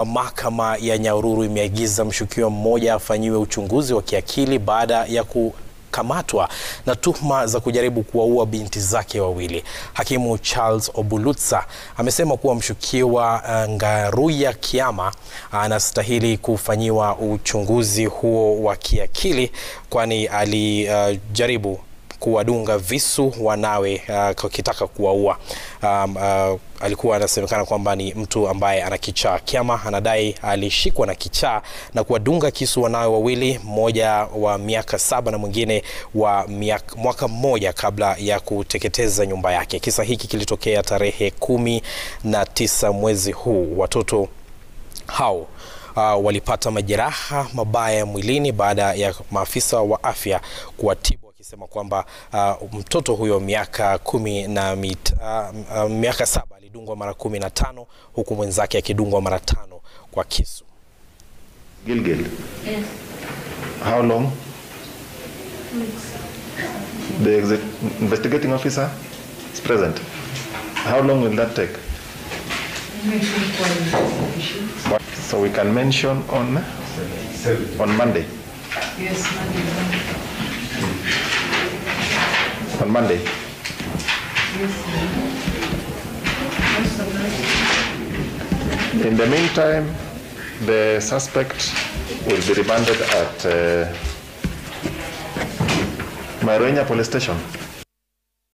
Mahakama ya Nyahururu imeagiza mshukiwa mmoja afanyiwe uchunguzi wa kiakili baada ya kukamatwa na tuhuma za kujaribu kuwaua binti zake wawili. Hakimu Charles Obulutsa amesema kuwa mshukiwa uh, Ngaruya Kiama anastahili kufanyiwa uchunguzi huo wa kiakili kwani alijaribu uh, kuwadunga visu wanawe uh, wakitaka kuwaua. Um, uh, alikuwa anasemekana kwamba ni mtu ambaye ana kichaa. Kiama anadai alishikwa na kichaa na kuwadunga kisu wanawe wawili, mmoja wa miaka saba na mwingine wa miaka, mwaka mmoja kabla ya kuteketeza nyumba yake. Kisa hiki kilitokea tarehe kumi na tisa mwezi huu. Watoto hao uh, walipata majeraha mabaya mwilini baada ya maafisa wa afya kuwatibu akisema kwamba uh, mtoto huyo miaka kumi na mit, uh, uh, miaka saba alidungwa mara kumi na tano huku mwenzake akidungwa mara tano kwa kisu. Gilgil, Yes. how long? The exec- investigating officer is present. How long will that take? What- So we can mention on on Monday. Yes, Monday. On Monday. In the meantime, the suspect will be remanded at uh, Maroenya Police Station.